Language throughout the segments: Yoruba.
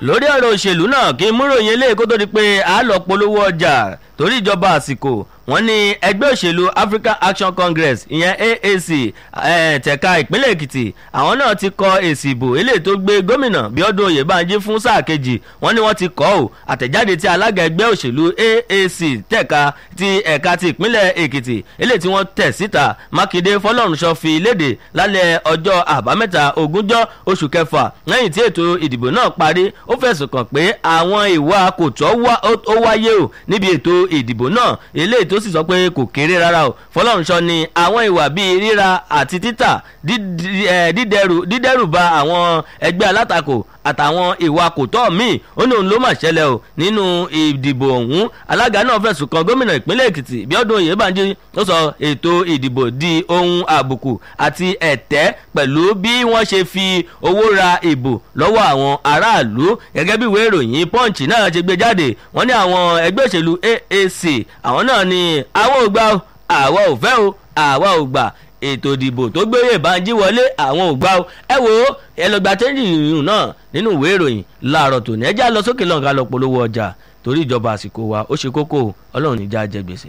lórí ọ̀rọ̀ òṣèlú náà kí múròyìn eléyìí kó tó di pé a lọ polówó ọjà torí ìjọba àsìkò wọ́n ní ẹgbẹ́ òṣèlú African Action Congress ìyẹn AAC tẹ̀ka ìpínlẹ̀ Èkìtì àwọn náà ti kọ èsì ìbò eléyìí tó gbé gómìnà Bíọ́dún Oyèbánjí fún sáà kejì wọ́n ní wọ́n ti kọ́ ọ́ àtẹ̀jáde tí alága ẹgbẹ́ òṣèlú AAC tẹ̀ka ti ẹ̀ka ti ìpínlẹ̀ Èkìtì eléyìí tí wọ́n tẹ̀ síta Mákindé Fọlọ́runṣọ fi léde lálẹ́ ọjọ́ àbámẹ́ta ogúnjọ́ oṣù kẹfà lẹ́yìn tí ètò ìdìbò náà parí ó fẹ̀sùn kàn pé àwọn ìwà kò tọ́ ó wáyé o níbi ètò ìdìbò náà eléyìí tó sì sọ pé kò kéré rárá o Fọlọ́runṣọ ni àwọn ìwà bíi ríra àti títà dídẹ́rù ba àwọn ẹgbẹ́ alátakò àtàwọn ìwà kò tọ́ míì ó ní òun ló mà ṣẹlẹ̀ o nínú ìdìbò ọ̀hún alága náà fẹ̀sùn kan gómìnà ìpínlẹ̀ Èkìtì Bíọ́dún Oyèbánjí ó sọ ètò ìdìbò di ohun àbùkù àti ẹ̀tẹ́ pẹ̀lú bí wọ́n ṣe fi owó ra ìbò lọ́wọ́ àwọn aráàlú gẹ́gẹ́ bí ìwé ìròyìn Punch náà ṣe gbé jáde wọ́n ní àwọn ẹgbẹ́ òṣèlú AAC àwọn náà ní àwọn ò gbà àwa ò fẹ́ o àwa ò gbà ètò ìdìbò tó gbé Oyèbánjí wọlé àwọn ò gbà o ẹ wo ẹ lọ gba tẹ́jì ìrìn náà nínú ìwé ìròyìn láàárọ̀ tòní ẹjẹ́ lọ sókè lọ́nkà lọ polówó ọjà torí ìjọba àsìkò wa ó ṣe kókó ọlọ́run níjà jẹ gbèsè.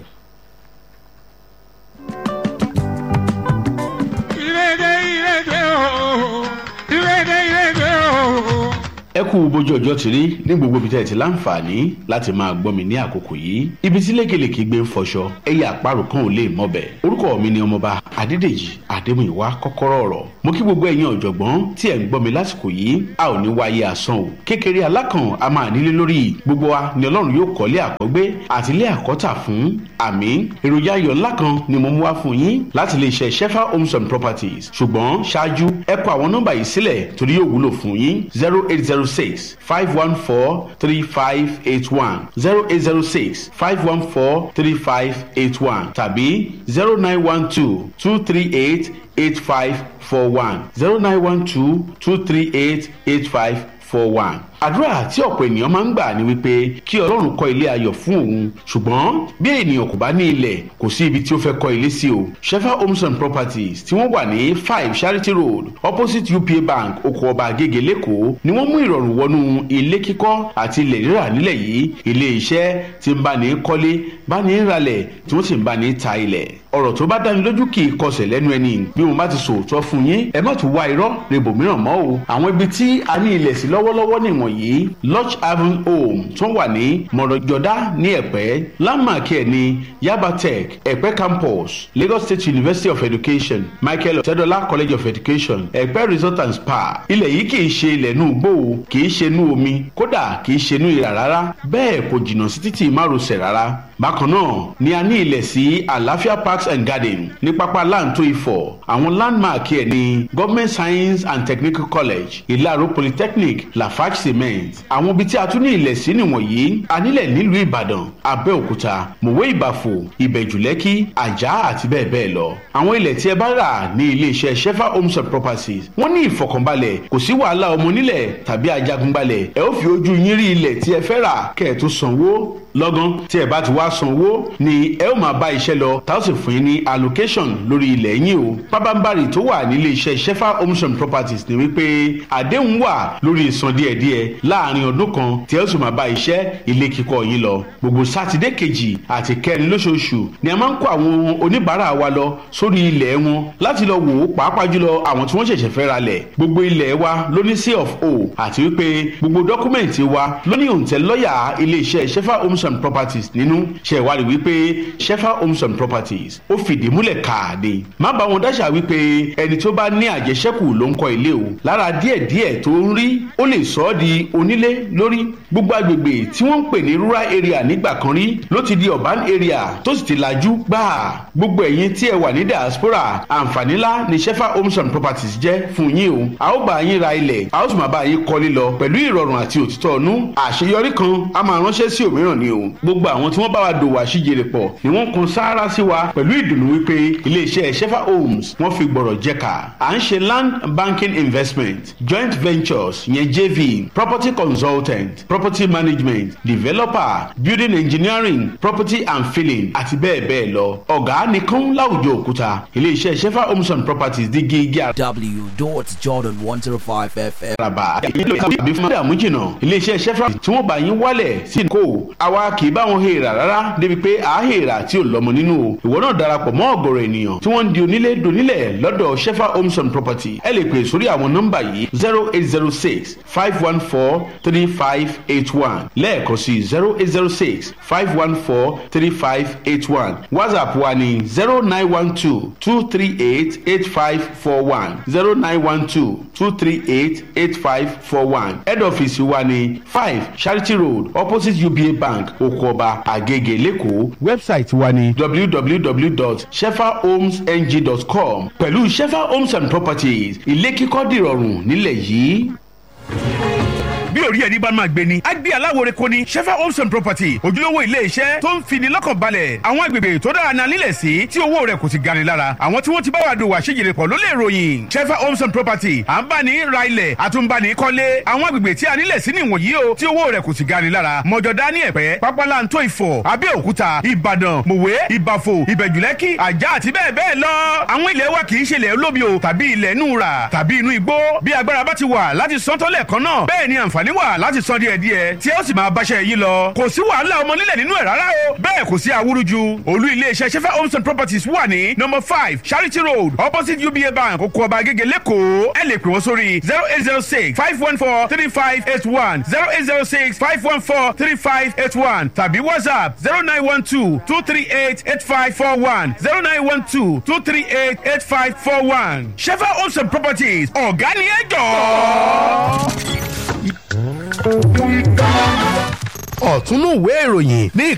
ìrèdè ìrèdè o ìrèdè ìrèdè o. ẹ kú bójú ọjọ́ ti rí ní gbogbo ibi tẹ́ ẹ ti láǹfààní láti máa gbọ́ mi ní àkókò yìí ibi tí lékelèké gbé ń fọṣọ ẹ̀yà àparò kan ò lè mọ̀bẹ̀ orúkọ mi ni ọmọba adédèjì adémúyìwá kọ́kọ́rọ́ ọ̀rọ̀ mo kí gbogbo ẹ̀yin ọ̀jọ̀gbọ́n tí ẹ̀ ń gbọ́ mi lásìkò yìí a ò ní wáyé asán o kékeré alákàn a máa nílé lórí gbogbo wa ni ọlọ́run yóò kọ́lé àkọ́gbé àti ilé àkọ́tà fún àmì èròjà ayọ̀ ńlá kan ni mo mú wá fún yín láti lè ṣe shefa homes and properties ṣùgbọ́n ṣáájú ẹ kọ àwọn nọ́mbà yìí sílẹ̀ torí yóò wúlò fún yín zero eight zero six five one four three five eight one zero eight zero six five one four three five eight one tàbí zero nine one two two three eight eight five four one zero nine one two two three eight eight five four one àdúrà tí ọ̀pọ̀ ènìyàn máa ń gbà ni wípé kí ọlọ́run kọ́ ilé ayọ̀ fún òun ṣùgbọ́n bí ènìyàn kò bá ní ilẹ̀ kò sí ibi tí ó fẹ́ kọ́ ilé sí o shefa homes and properties tí wọ́n wà ní five charity road opposite upa bank oko ọba agége lẹ́kọ̀ọ́ ni wọ́n mú ìrọ̀rùn wọnú ilé kíkọ́ àti ilẹ̀ rírà nílẹ̀ yìí ilé iṣẹ́ tí ń bá ní kọ́lé bá ní ralẹ̀ tí wọ́n sì ń bá ní ta ilẹ̀ ọ̀rọ̀ tó bá dáni lójú kì í kọsẹ̀ lẹ́nu ẹni bí mo bá ti sòótọ́ fún yín ẹ má tún wá irọ́ rebo mìíràn mọ́ o àwọn ibi tí a ní ilẹ̀ sí lọ́wọ́lọ́wọ́ nìwọ̀nyí lodge haven home tó wà ní mọ̀rọ̀jọ́dá ní ẹ̀pẹ́ landmark ẹ̀ ní yaba tech ẹ̀pẹ́ campus lagos state university of education michael ọ̀tẹ́dọ́lá college of education ẹ̀pẹ́ resort and spa ilẹ̀ yìí kì í ṣe ilẹ̀ inú igbó o kì í ṣe inú omi kódà kì í ṣe inú ìrà rárá bẹ́ẹ̀ kò jìnnà sí títì márosẹ̀ rárá bákan náà ni a ní ilẹ̀ sí àlàáfíà parks and garden ní pápá láǹtó ifọ̀ àwọn landmark ẹ̀ ní government science and technical college ìlàró polytechnic lafarge cement àwọn ibi tí a tún ní ilẹ̀ sí nìwọ̀nyí a nílẹ̀ nílùú ìbàdàn abẹ́òkúta mòwe ìbàfò ìbẹ̀jùlẹ́kì àjà àti bẹ́ẹ̀ bẹ́ẹ̀ lọ àwọn ilẹ̀ tí ẹ bá rà ní iléeṣẹ́ shefa homes and properties wọ́n ní ìfọkànbalẹ̀ kò sí wàhálà ọmọ onílẹ̀ tàbí ajagunbalẹ̀ ẹ ó fi ojú yín rí ilẹ̀ tí ẹ fẹ́ rà kẹ́ ẹ tó sanwó lọ́gán tí ẹ bá ti wá sanwó ni ẹ ó máa bá iṣẹ́ lọ tá ó sì fún yín ní allocation lórí ilẹ̀ yín o pábánbárì tó wà nílé iṣẹ́ shefa homes and properties ni wípé àdéhùn wà lórí ìsan díẹ̀díẹ̀ láàrin ọdún kan tí ẹ ó sì máa bá iṣẹ́ ilé kíkọ́ yín lọ gbogbo sátidé kejì àti kẹrin lóṣooṣù ni a máa ń kó àwọn oníbàárà wa lọ sórí ilẹ̀ wọn láti lọ wò ó pàápàá jùlọ àwọn tí wọ́n ṣẹ̀ṣẹ̀ fẹ́ ra lẹ̀ gbogbo ilẹ̀ wa ló ní sí of o àti wípé gbogbo dọ́kúmẹ̀ntì wa ló ní òǹtẹ̀ lọ́ọ̀yà ilé iṣẹ́ shefa homes and properties nínú ṣe ìwádìí wípé shefa homes and properties ó fìdí múlẹ̀ káàdé má bá wọn dáṣà wípé ẹni tó bá ní àjẹṣẹ́kù ló ń kọ́ ilé o lára díẹ̀díẹ̀ tó ń rí ó lè sọ ọ́ di onílé lórí gbogbo agbègbè tí wọ́n ń pè ní rural area nígbà kan rí ló ti di urban area tó sì ti lajú gbáà gbogbo ẹ̀yin tí ẹ wà ní diaspora àǹfààní ńlá ni shefa homes and properties jẹ́ fún yín o a ó bá yín ra ilẹ̀ a ó sì máa bá yín kọ́lé lọ pẹ̀lú ìrọ̀rùn àti òtítọ́ ọ̀nú àṣeyọrí kan a máa ránṣẹ́ sí òmíràn ni o o gbogbo àwọn tí wọ́n bá wa dòwò àṣìjèrè pọ̀ ni wọ́n kan sáárá sí wa pẹ̀lú ìdùnnú wípé iléeṣẹ́ shefa homes wọ́n fi gbọ̀rọ̀ jẹ́ka à ń ṣe land banking investment joint ventures yẹn jv property consultant property management developer building engineering property and filling àti bẹ́ẹ̀ bẹ́ẹ̀ lọ ọ̀gá nìkan láwùjọ òkúta iléeṣẹ́ shefa homes and properties di gígí w.jordan105fm. àràbà ìlú ìkàwé fún dààmú jìnnà iléeṣẹ́ shefa tí wọ́n bá yín wálẹ̀ sí kó àwa kì í bá wọn hèèrà rárá débi pé à á hèèrà tí ò lọ́mọ nínú o ìwọ náà darapọ̀ mọ́ ọ̀gọ̀rọ̀ ènìyàn tí wọ́n ń di onílé donílẹ̀ lọ́dọ̀ shefa homes and property ẹ lè pè sórí àwọn nọ́mbà yìí zero eight zero six five one four three five eight one lẹ́ẹ̀kan sí zero eight zero six five one four three five eight one whatsapp wa ní zero nine one two two three eight eight five four one zero nine one two two three eight eight five four one head office wa ní five charity road opposite uba bank okoba agege lẹ́kọ̀ọ́ website wa ní www.shefahomesng.com pẹ̀lú shefa homes and properties ilé kíkọ́ dìrọ̀rùn nílẹ̀ yìí bí orí ẹni bá máa gbé ni. a gbé aláwòrán kò ní shefa homes and property ojúlówó ilé iṣẹ́ tó ń fini lọ́kàn balẹ̀ àwọn agbègbè tó dára náà nílẹ̀ sí tí owó rẹ̀ kò sì gani lára àwọn tí wọ́n ti bá wa dòwò àṣejìrè pọ̀ ló lè ròyìn shefa homes and property à ń bá ní ra ilẹ̀ àtúnbani kọ́lé àwọn agbègbè tí a nílẹ̀ sí nìwọ̀nyí o tí owó rẹ̀ kò sì gani lára mọ̀jọ̀dá ní ẹ̀pẹ́ pápálantó ìfọ̀ abẹ́òkúta ìbàdàn mòwe ìbàfò ìbẹ̀jùlẹ́kì àjà àti bẹ́ẹ̀ bẹ́ẹ̀ lọ àwọn ilẹ̀ wa kì í ṣe ilẹ̀ olómi o tàbí ilẹ̀ inú ra tàbí inú igbó bí agbára bá ti wà láti sọ́tọ́lẹ̀ kan náà bẹ́ẹ̀ ni àǹfààní wà láti san díẹ̀ díẹ̀ tí ó sì máa báṣẹ́ yín lọ. kò sí wàhálà ọmọ nílẹ̀ nínú ẹ̀ rárá o. bẹ́ẹ̀ kò sí awúrúju. olú iléeṣẹ́ sefa homes and properties wà ní number five charity road opposite uba bank oko ọba agége lẹ́kọ̀ọ́. ẹ lè pè wọ́n sórí zero eight zero six five one four three five eight one zero eight zero six five one four three five eight one tàbí whatsapp zero nine one two two three eight eight five four one zero nine one two two three eight eight five four one. sefa homes and properties ọ̀gá ni ẹ jọ̀ọ́ ọ̀túnú ìwé ìròyìn ní